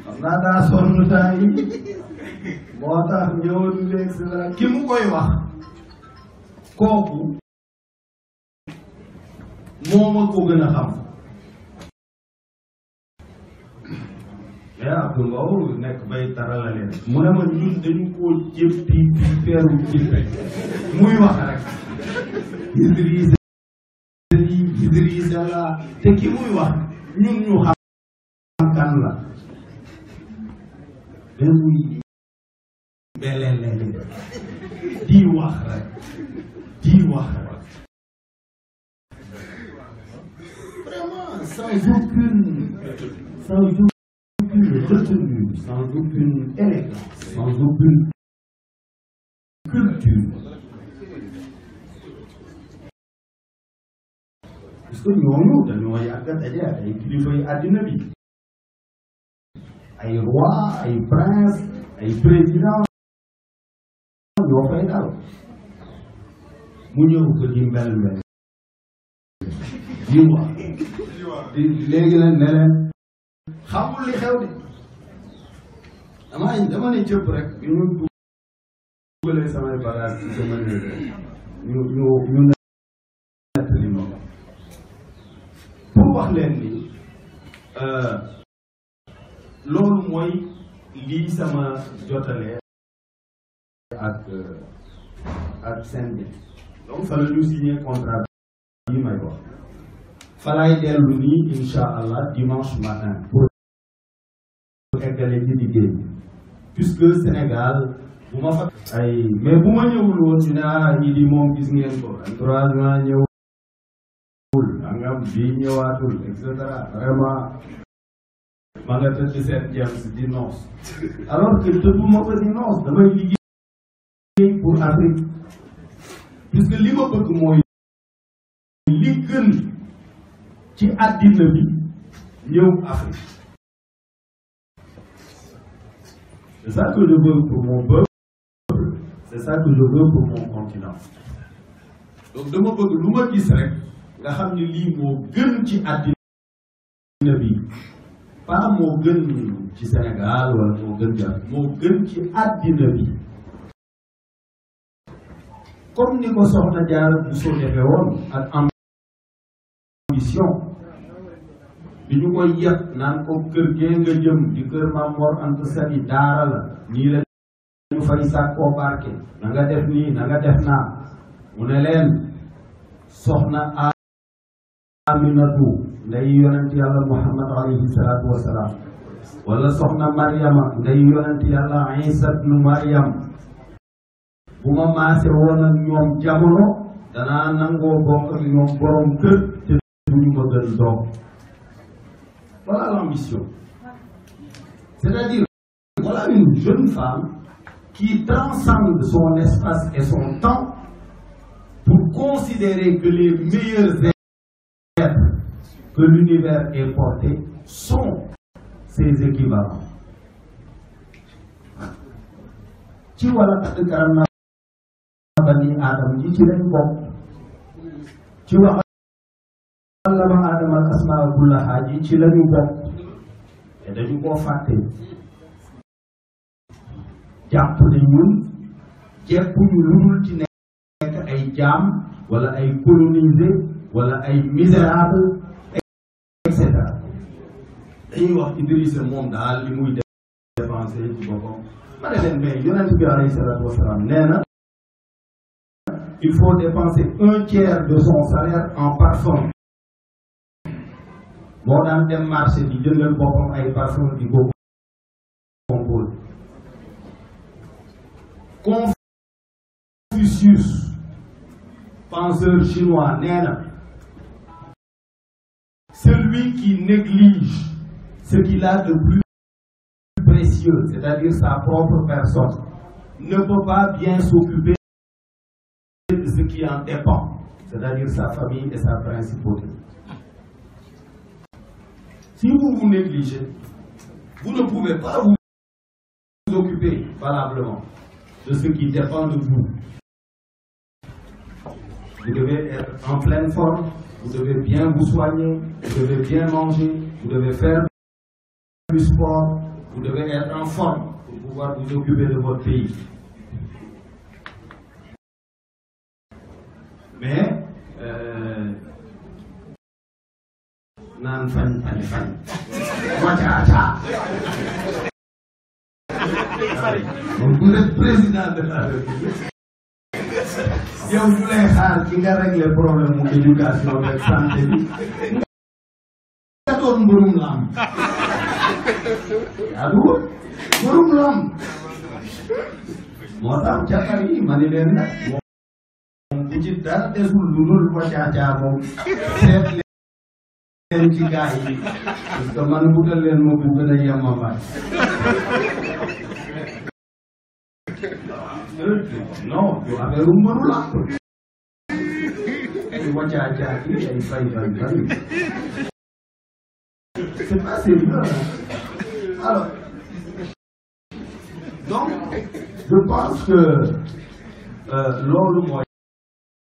xam naa daa sonn temps yi moo tax ñëwoon léegi si la ki mu koy wax kooku moo ma ko gën a xam mais Abdou Mbow nekk bay tarala leen mu ne ma ñun dañu koo jéppi bi feeru jippe muy wax rek Idrissa yi Idrissa la te ki muy wax ñun ñu xam kan la mais muy beleleli di wax rek di wax rek vraiment sans aucune sans aucune retenue sans aucune élégance sans aucune culture parce que ñooñu dañoo yàgg a daje ak ay kilifa yi àddina bi ay roi ay prince ay président ñoo fay dal mu ñëw ko di mbel mbel di wax di léegi nag ne leen xamul li xew de dama dama ne cëpp rek bi ñu dugalee samay bagage ci sama néeg ñu ñu ñu nett li ma pour wax leen ni loolu mooy lii sama jotale ak ak seen bi donc fa la ñu signé contrat yi may wax fa laay dellu nii insha allah dimanche matin pour eggale ci liggéey bi puisque Sénégal bu ma fa ay mais bu ma ñëwul woon ñu ne ah ñi di moom gis ngeen ko trois mois ñëwul angam bii ñëwaatul et cetera vraiment ma nga tëdd seen James di noos alors que tëdduma ko di noos damay liggéey pour Afrique puisque li ma bëgg mooy li gën ci àddina bi ñëw Afrique c'est ça que je veux pour mon peuple c'est ça que je veux pour mon continent donc dama bëgg lu ma gis rek nga xam ni lii moo gën ci àddina bi pas moo gën ci Sénégal wala moo gën ci moo gën ci àddina bi comme ni ko soxna jaar bu soo defee woon ak ambition bi ñu koy yëpp naan ko kër gee nga jëm di kër Maam Mor Anta Sali daara la nii la ñu fay sàkkoo barke na nga def nii na nga def naa mu ne leen soxna Aminatu nday yonent yàlla Muhammad alayhi salaatu wasalaam wala soxna Mariama nday yonent yàlla Isa nu Mariam bu ma maase woon ak ñoom jamono danaa nangoo bokk ak ñoom borom kër te duñu ma gën doom voilà l'ambition c'est-à-dire voilà une jeune femme qui transcende son espace et son temps pour considérer que les meilleurs êtres que l'univers ait portés sont ses équivalents ci wala kat karam na bani aadam ji ci lañ bokk ci wax allama aadama al asmaa kullaha ji ci lañu bokk te dañu koo fàtte jàpp ne ñun jekkuñu lu dul ci nekk ay jaam wala ay colonisé wala ay misérable et cetera dañuy wax Idrissa moom daal li muy dépensé ci boppam ma ne leen mais yonent bi alayhi salaatu wasalaam nee na il faut dépenser un tiers de son salaire en parfum moo daan dem marché di jëndal boppam ay parfum di ko composé Confucius penseur chinois nee na celui qui néglige ce qu'il a de plus précieux c'est-à-dire sa propre personne ne peut pas bien s'occuper de ce qui en dépend c'est-à-dire sa famille et sa principauté si vous vous négligez vous ne pouvez pas vous occuper valablement de ce qui dépend de vous vous devez être en pleine forme vous devez bien vous soigner vous devez bien manger vous devez faire du sport vous devez être en forme pour pouvoir vous occuper de votre pays mais naan fañ fañ fañ wacaaca donc vous êtes président de la République yow ñu lay xaar ci nga régler problème mu éducation ak santé bi nga doon mbërum lam yaa dugg mbërum lam moo tax cakar yi ma ni leen nag moom bu ci dara desul lu dul wacaaca moom seet leen ci gaa yi parce que man butal leen ma bu gën a yemamaay non du affaire u mbëru làmb ay wacaaca yi ay fay fay fay c'est pas sérieux alors donc je pense que loolu mooy